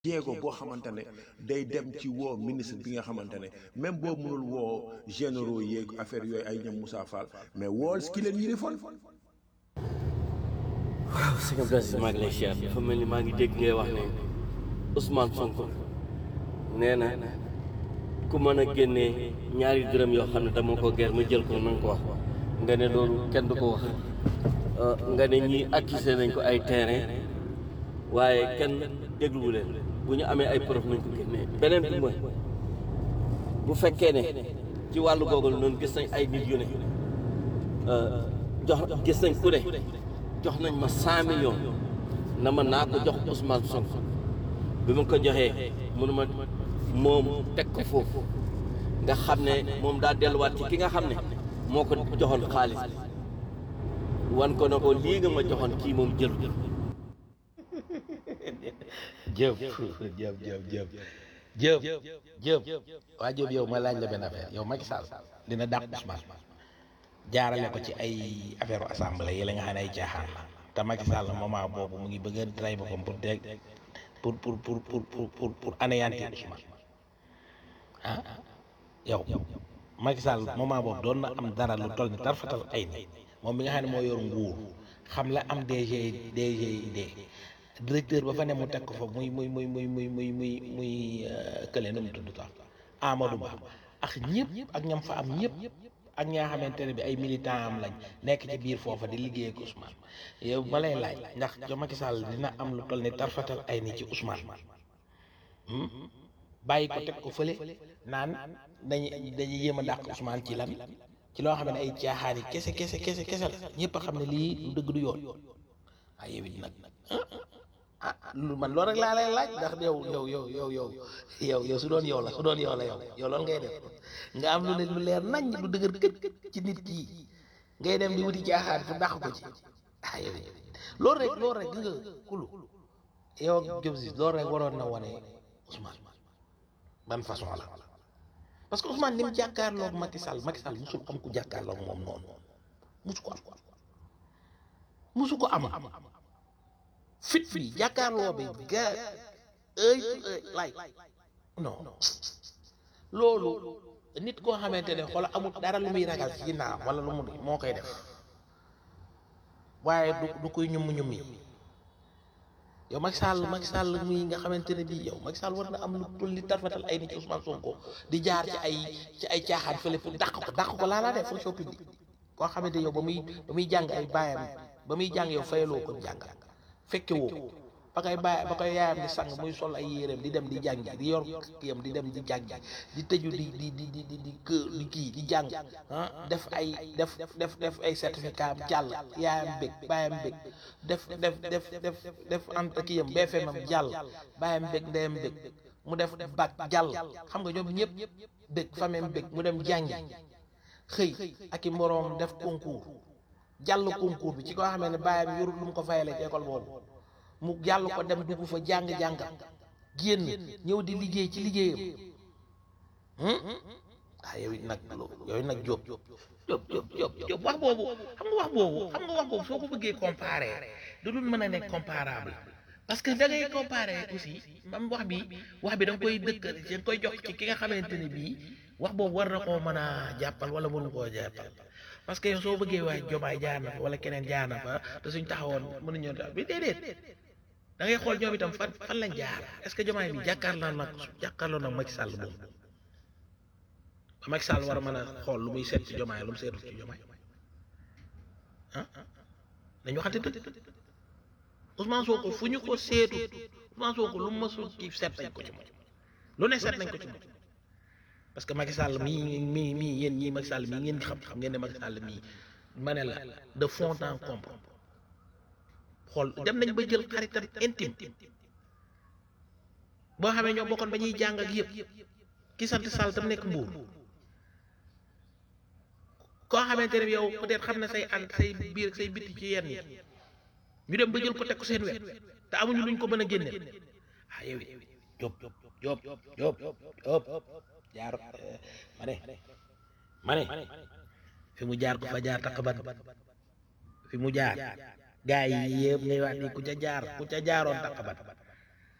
jéego boo xamante ne day dem ci woo ministre bi nga xamante ne même boo mënul woo généraux yeeg affaire yooyu ay ñoom Moussa Fall mais wool ki leen yilifoon waaw sëñ Abdou Aziz maa ngi lay siyaar dafa mel ni maa ngi dégg ngay wax ne Ousmane Sonko nee na ku mën a génnee ñaari dërëm yoo xam ne dama ko ger ma jël ko na nga ko wax nga ne loolu kenn du ko wax nga ne ñii accusé nañ ko ay terrain waaye kenn dégluwu leen bu ñu amee ay preuve nañ ko génnee beneen bi mooy bu fekkee ne ci wàllu googu noonu gis nañ ay nit yu ne jox gis nañ ku ne jox nañ ma cent millions na ma naa ko jox Ousmane Sonko bi ma ko joxee mënu ma moom teg ko foofu nga xam ne moom daa delluwaat ci ki nga xam ne moo ko joxoon xaalis bi wan ko na ko lii nga ma joxoon kii moom jël jëf jëf jëf jëf jëf jëf waa jëf yow ma laaj la benn affaire yow Macky Sall dina dàq Ousmane jaarale ko ci ay affaire assemblée yi la nga xam ne ay caaxaan la te Macky Sall moment boobu mu ngi bëgg a tray boppam pour dégg pour pour pour pour pour pour pour anéantir Ousmane ah yow Macky Sall moment boobu doon na am dara lu toll ni tarfatal ay ni moom mi nga xam ne moo yor nguur xam la am DG DGID directeur ba fa ne mu teg ko fa muy muy muy muy muy muy muy muy kële nu mu tudd sax Amadou Ba ak ñëpp ak ñam fa am ñëpp ak ñaa xamante ne bi ay militant am lañ nekk ci biir foofa di liggéey ak Ousmane yow ma lay laaj ndax jo Macky Sall dina am lu toll ni tarfatal ay ni ci Ousmane bàyyi ko teg ko fële naan dañuy dañuy yéem a dàq Ousmane ci lan ci loo xam ne ay caaxaan yi kese kese kese kese la ñëpp a xam ne lii du dëgg du yoon ah yow it nag ah lu man loolu rek laa lay laaj ndax yow yow yow yow yow yow yow su doon yow la su doon yow la yow yow loolu ngay def nga am lu ne lu leer nañ lu dëgër kët ci nit kii ngay dem di wuti caaxaan fu dàq ko ci ah yow it loolu rek loolu rek gis nga kulu yow ak Diop si loolu rek waroon na wane Ousmane ban façon la parce que Ousmane ni mu jàkkaarloog Macky Sall Macky Sall musul am ku jàkkaarloog moom noonu musu ko am musu ko am fit fi jàkkaarloo bi ga ëy lay non loolu nit koo xamante ne xoola amul dara lu muy ragal ci ginnaaw wala lu mu moo koy def waaye du du koy ñum ñum yi yow Macky Sall Macky Sall muy nga xamante ne bii yow Macky Sall war na am lu tul li tarfatal ay nit ci Ousmane Sonko di jaar ci ay ci ay caaxaan fële fu dàq ko dàq ko laa laa def fonction publique koo xamante yow ba muy ba muy jàng ay baayam ba muy jàng yow fayaloo ko jàng fekke woo ko ba koy bàyyi ba koy yaayam di sang muy sol ay yéreem di dem di jàngi di yor kiyam di dem di jàngi di tëju di di di di di di kë di kii di jàng ah def ay def def def ay certificat am jàll yaayam bég baayam bég def def def def def anta kiyam BFM am jàll baayam bég ndeyam bég mu def bac jàll xam nga ñoom ñëpp bég famem bég mu dem jàngi xëy ak i moroom def concours jàll concours bi ci koo xamee ne baayam yorul lu mu ko fayale ci école boobu mu jàll ko dem dugg fa jàng-jàngam génn ñëw di liggéey ci liggéeyam ah yow it nag yow it nag Diop Diop Diop Diop Diop wax boobu xam nga wax boobu xam nga wax boobu soo ko bëggee comparer du dul mën a nekk comparable parce que da ngay comparer aussi mam wax bi wax bi da nga koy dëkk da nga koy jox ci ki nga xamante ne bii wax boobu war na koo mën a jàppal wala mënu koo jàppal parce que yow soo bëggee waaye jomaay jaar na fa wala keneen jaar na fa te suñ taxawoon mënuñoo tax bi déedéet da ngay xool ñoom itam fan fan lañ jaar est-ce que jomaay bi jàkkaarloo nag jàkkaarloo nag Macky Sall moom ba Macky Sall war a mën a xool lu muy seet ci jomaay lu mu seetul ci jomaay ah dañu waxante dëgg Ousmane Sonko fu ñu ko seetu Ousmane Sonko lu mu mësul ci seet nañ ko ci moom lu ne seet nañ ko ci moom parce que Macky Sall mii mii mii yéen ñii Macky Sall mii ngeen xam xam ngeen ne Macky Sall mii ma ne la de fond en comble xool dem nañ ba jël xaritam intime boo xamee ñoo bokkoon ba ñuy jàng ak yëpp ki sant Sall tam nekk mbuur koo xamante ne yow peut-être xam na say ànd say biir say biti ci yenn yi ñu dem ba jël ko teg ko seen wet te amuñu luñ ko mën a génneel ah yow it Diop Diop Diop Diop jaar ma ne ma ne fi mu jaar ko fa jaar taqaban fi mu jaar gaa yi yëpp ngay wax ni ku ca jaar ku ca jaaroon taqaban